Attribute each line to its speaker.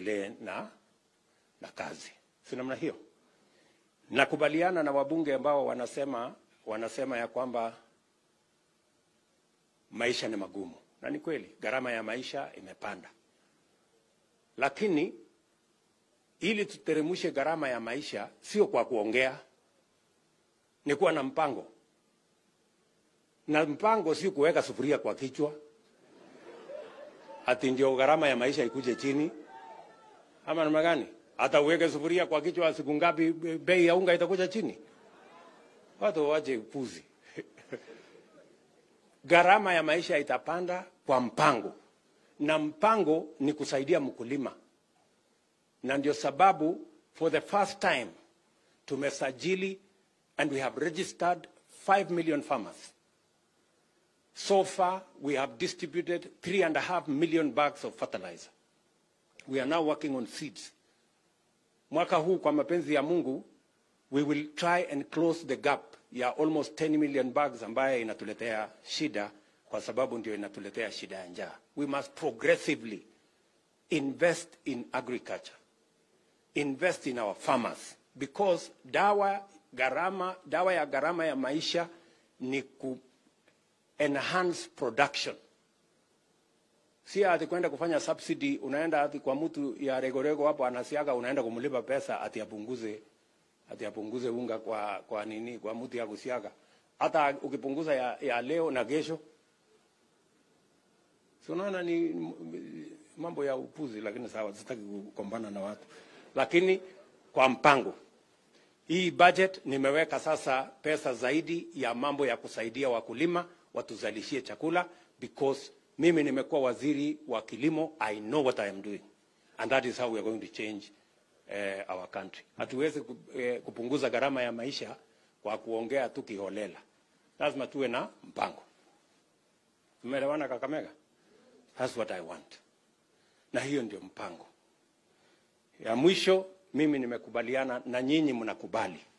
Speaker 1: tuendelee na, na kazi, si namna hiyo? Nakubaliana na wabunge ambao wanasema wanasema ya kwamba maisha ni magumu, na ni kweli, gharama ya maisha imepanda, lakini ili tuteremshe gharama ya maisha sio kwa kuongea, ni kuwa na mpango, na mpango si kuweka sufuria kwa kichwa ati ndio gharama ya maisha ikuje chini, ama namna gani? Hata uweke sufuria kwa kichwa, siku ngapi bei ya unga itakuja chini? Watu wache upuzi. Gharama ya maisha itapanda kwa mpango, na mpango ni kusaidia mkulima, na ndio sababu for the first time tumesajili and we have registered 5 million farmers. So far, we have distributed three and a half million bags of fertilizer. We are now working on seeds. Mwaka huu kwa mapenzi ya Mungu, we will try and close the gap ya almost 10 million bags ambaye inatuletea shida kwa sababu ndio inatuletea shida ya njaa. We must progressively invest in agriculture. Invest in our farmers because dawa gharama, dawa ya gharama ya maisha ni ku enhance production. Si ati kwenda kufanya subsidy, unaenda ati kwa mtu ya regorego hapo anasiaga, unaenda kumlipa pesa ati apunguze ati apunguze unga kwa kwa nini kwa mtu ya kusiaga. Hata ukipunguza ya, ya leo na kesho, si unaona ni m- mambo ya upuzi, lakini sawa, sitaki kukombana na watu, lakini kwa mpango hii budget nimeweka sasa pesa zaidi ya mambo ya kusaidia wakulima watuzalishie chakula because mimi nimekuwa waziri wa kilimo I know what I am doing and that is how we are going to change uh, our country. Hatuwezi ku- eh, kupunguza gharama ya maisha kwa kuongea tu kiholela, lazima tuwe na mpango. Tumeelewana Kakamega? That's what I want, na hiyo ndio mpango ya mwisho. Mimi nimekubaliana na nyinyi, mnakubali